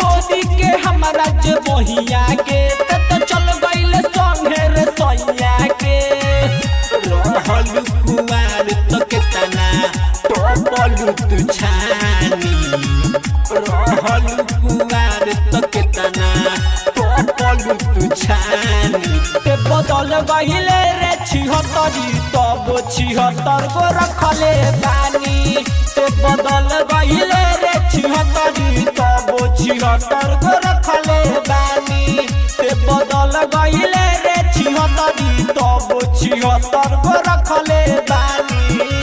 छोड़ी के हमारा जे बहिया के ते तो चल गइल संगे रे सैया के रहलु कुमार तो केतना टोपलु तू छानी रहलु कुमार तो केतना टोपलु तू छानी ते बदल गइले रे छिहत्तरी तब छिहत्तर गो रखले बानी ते बदल गइले रे छिहत्तरी तब छिहत्तर गो रखले बानी ते बदल गइले रे छिहत्तरी तब छिहत्तर गो रखले बानी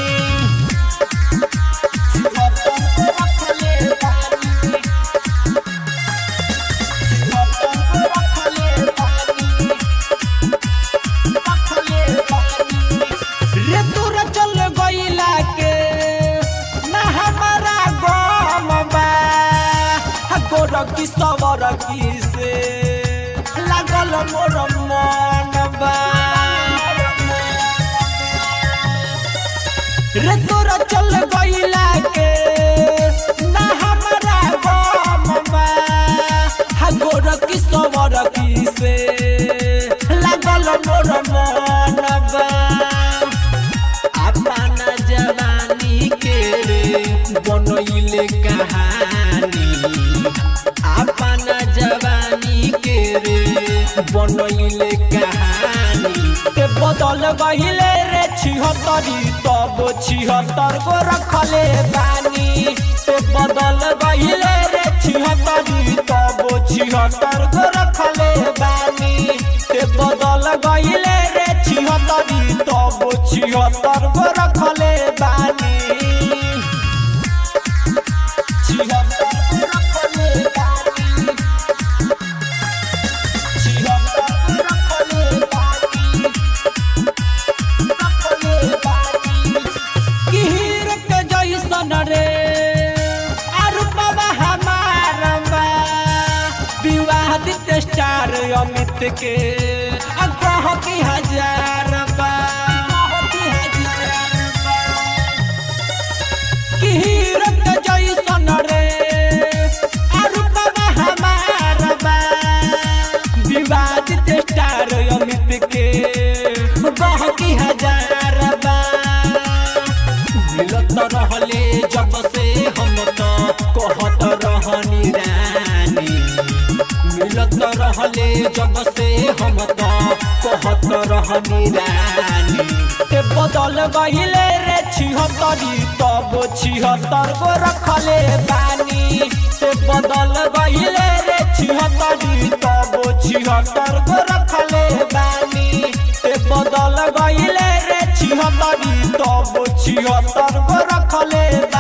छिहत्तर गो रखले बानी छिहत्तर गो रखले बानी रे तोरा चल गइला के ना हमारा गम बा हा गोर की सवर की से लागल मोर मन बा रे तोरा चल गइला के ना हमारा गम बा हा गोर की सवर की से लागल मोर मन बा अपना जवानी के रे बनैले कहानी अपना जवानी के रे बनैले कहानी ते बदल गहिले रे छिहत्तरी तब छिहत्तर गो रखले बानी ते बदल गहिले रे छिहत्तरी तब छिहत्तर गो रखले बानी ते बदल गहिले रे छिहत्तरी तब छिहत्तर गो रखले बानी छिहत्तर गो रखले बानी छिहत्तर गो रखले बानी किहिर के जैसन रे अरुपवा हमार बा विवादित स्टार अमित के अगह की हजार बा किहिर के जैसन रे अरुपवा हमार बा विवादित स्टार अमित के गह की हजार बा मिलत रहले जब से हम तो कहत रहनी रानी मिलत रहले जब से हम तो कहत रहनी रानी ते बदल गहिले रे छिहत्तरी तब छिहत्तर गो रखले बानी ते बदल गहिले रे छिहत्तरी तब छिहत्तर गो रखले बानी ते बदल गहिले रे छिहत्तरी तब छिहत्तर गो रखले